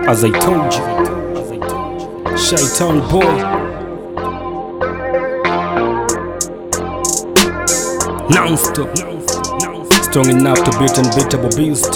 As I told you, Shaitan boy. Non-stop, strong enough to beat unbeatable beast.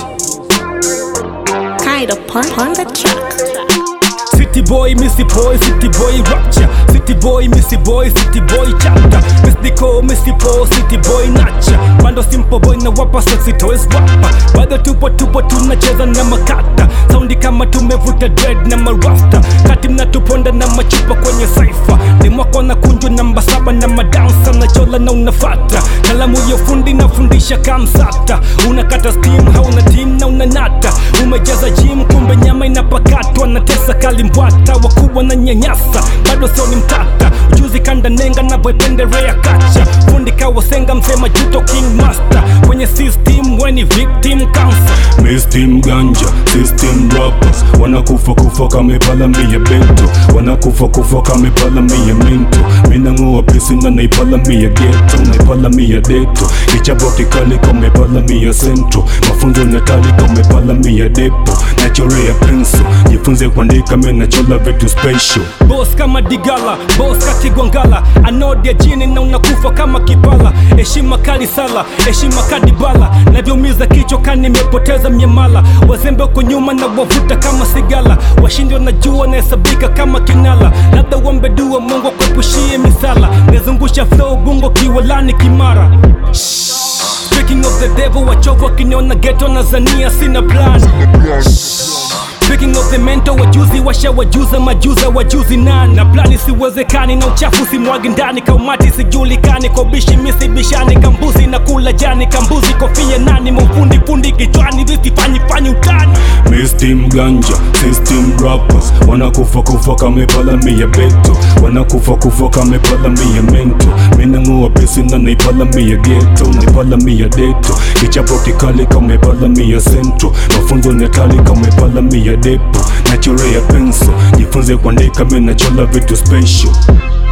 Kind of pun on the track. City boy, missy boy, city boy rapture. City boy, missy boy, city boy chapter. Miss Nico, missy po, city boy nacha. Bando simple boy na wapa sexy toys wapa. Bado tupo tupo tunacheza na makata. Saundi kama tumevuta dread na marasta. Kati mnatuponda na machupa kwenye saifa. Ni mwako na kunju namba saba na madansa na chola na unafata. Kalamu ya fundi nafundisha kamsata. Unakata steam, hauna team na unanata. Umejaza gym kumbe nyama inapakatwa na tesa kalimbwata wakubwa na nyanyasa bado sio ni mtata ujuzi kanda nenga na voipenderea kacha fundi kawasenga msema juto king master kwenye system weni victim cancer Mistim ganja, system rappers Wanakufa kufa kamepala mia bento Wanakufa kufa kamepala mia minto Minang'oa pisi na naipala mia geto Naipala mia deto Ichaboki kali kamepala mia sento Mafunzo natali kamepala mia depo Nachorea penso Jifunze kuandika menachola vitu special boss kama digala boss katigwangala anodia jini na unakufa kama kipala heshima kali sala heshima kadibala navyomiza kichwa kani nimepoteza miamala wazembe uko nyuma na wavuta kama sigala washindi wanajua nahesabika kama kinala labda uombe dua mungu akuepushie misala nazungusha flow bungo kiwalani kimara Speaking of the devil wachovu wakiniona geto na zania sina plan Speaking of the mental wajuzi washa wajuza majuza wajuzi nani na plani siwezekani na uchafu simwagi ndani kaumati sijulikani kwa bishi misibishani kambuzi na kula jani kambuzi kofia nani maufundi fundi kichwani visifanyi fanyi utani Mistim ganja, system rappers Wanakufa kufa kamepala mia beto Wanakufa kufa kamepala mia mento Minang'oa pesi na naipala mia geto Naipala mia deto Kichapo kikali kamepala mia sento Mafunzo netali kamepala mia depo Nachorea penso Jifunze kuandika menachola vitu special